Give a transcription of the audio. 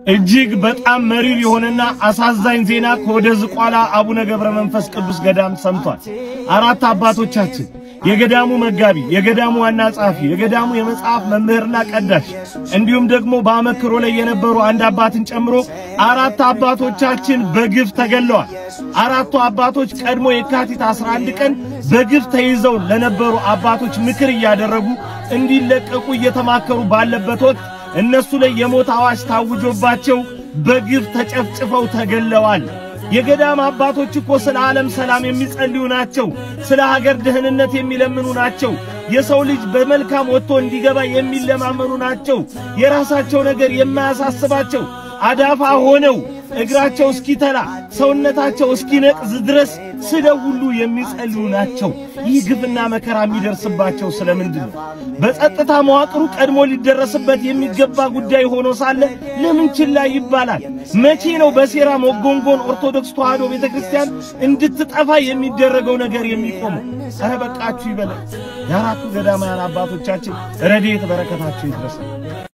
እጅግ በጣም መሪር የሆነና አሳዛኝ ዜና ከወደ ዝቋላ አቡነ ገብረ መንፈስ ቅዱስ ገዳም ሰምቷል። አራት አባቶቻችን የገዳሙ መጋቢ፣ የገዳሙ ዋና ጸሐፊ፣ የገዳሙ የመጽሐፍ መምህርና ቀዳሽ እንዲሁም ደግሞ በአመክሮ ላይ የነበሩ አንድ አባትን ጨምሮ አራት አባቶቻችን በግፍ ተገለዋል። አራቱ አባቶች ቀድሞ የካቲት 11 ቀን በግፍ ተይዘው ለነበሩ አባቶች ምክር እያደረጉ እንዲለቀቁ እየተማከሩ ባለበት ወቅት እነሱ ላይ የሞት አዋጅ ታውጆባቸው በግፍ ተጨፍጭፈው ተገለዋል። የገዳም አባቶች እኮ ስለ ዓለም ሰላም የሚጸልዩ ናቸው። ስለ ሀገር ደህንነት የሚለምኑ ናቸው። የሰው ልጅ በመልካም ወጥቶ እንዲገባ የሚለማመኑ ናቸው። የራሳቸው ነገር የማያሳስባቸው አዳፋ ሆነው እግራቸው እስኪተላ ሰውነታቸው እስኪነቅዝ ድረስ ስለው ሁሉ የሚጸልዩ ናቸው። ይህ ግፍና መከራ የሚደርስባቸው ስለምንድን ነው? በጸጥታ መዋቅሩ ቀድሞ ሊደረስበት የሚገባ ጉዳይ ሆኖ ሳለ ለምን ችላ ይባላል? መቼ ነው በሴራ መጎንጎን ኦርቶዶክስ ተዋሕዶ ቤተክርስቲያን እንድትጠፋ የሚደረገው ነገር የሚቆመው? ኧረ በቃችሁ ይበላል። የአራቱ ገዳማውያን አባቶቻችን ረድኤት በረከታቸው ይድረሳል።